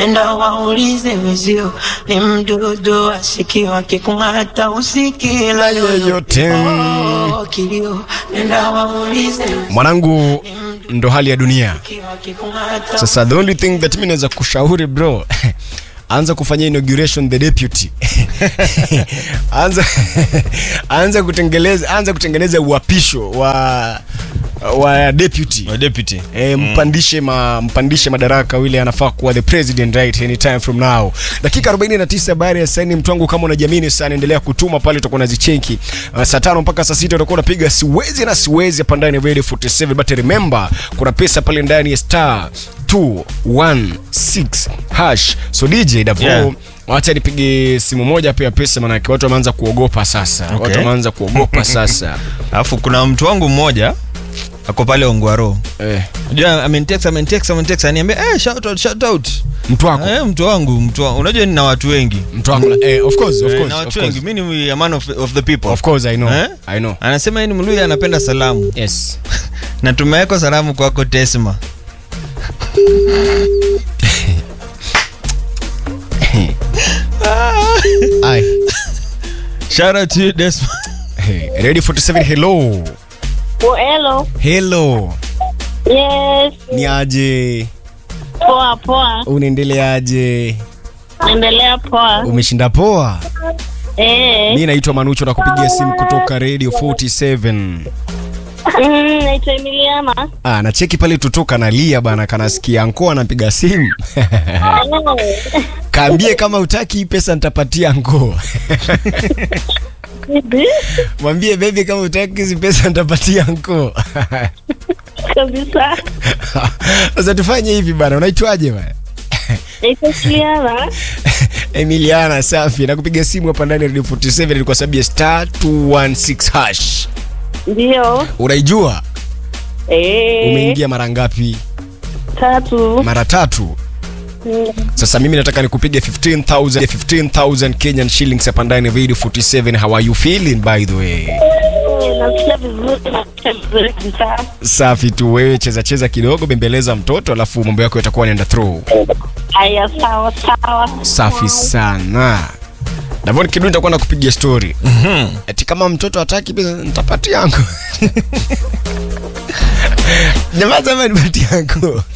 nenda waulize wezio, ni mdudu asikiwa kikung'ata usikila yoyote. Oh, kilio, nenda waulize wezio, mwanangu ndo hali ya dunia asikiwa kikung'ata sasa the only thing that mi naweza kushauri bro anza kufanya inauguration the deputy anza anza kutengeleza anza kutengeneza uapisho wa wa deputy Wa deputy E, mpandishe ma, mpandishe madaraka yule anafaa kuwa the president right anytime from now dakika 49 baada ya saini mtu wangu kama unajamini sana endelea kutuma pale utakuwa unazicheki uh, saa tano mpaka saa sita utakuwa unapiga siwezi na siwezi hapa ndani ya radio 47 but remember kuna pesa pale ndani ya star 216 hash so dj davo Yeah. wacha nipige simu moja pia pesa manake watu wameanza kuogopa sasa Okay. watu wameanza kuogopa sasa alafu kuna mtu wangu mmoja ako pale ongwaro eh, unajua amenitext amenitext amenitext aniambia eh shout out shout out mtu wako eh mtu wangu mtu wangu unajua nina watu wengi mtu wako eh, of course of Eh, course, na of watu course. wengi mimi ni a man of, of the people Of course I know. Eh? I know. anasema yeye ni mluya anapenda salamu Yes. na tumeweka salamu kwako tesma Ai. shout out to you Desma Hey, Radio 47 hello. Oh, hello. Hello. Yes. Ni aje? Poa poa. Unaendeleaje? Naendelea poa. Umeshinda poa? Eh. Mi naitwa Manucho na kupigia simu kutoka Radio 47. Mm, naitwa Emiliana. Ah, na cheki pale tutoka nalia bana kanasikia anko anapiga simu. Kaambie kama utaki hii pesa nitapatia anko. Bibi, Mwambie baby kama utaki hizi pesa nitapatia anko. Kabisa. Sasa tufanye hivi bana, unaitwaje bana? Naitwa Emiliana. Emiliana safi, nakupiga simu hapa ndani ya Radio 47 ni kwa sababu ya star 216 hash. Ndio. Unaijua? Eh. Umeingia mara ngapi? Tatu. Mara tatu. Mm, Sasa mimi nataka nikupige 15000 15000 Kenyan shillings hapa ndani ya Radio 47. How are you feeling by the way? Nasikia vizuri, nasikia vizuri kabisa. Safi tu wewe, cheza cheza kidogo, bembeleza mtoto, alafu mambo yako yatakuwa yanaenda through. Haya, sawa sawa. Safi sana. Davon Kidu nitakuwa nakupigia story. Eti kama mtoto hataki pesa nitapatia yangu. Jamaa sema nipatie yangu.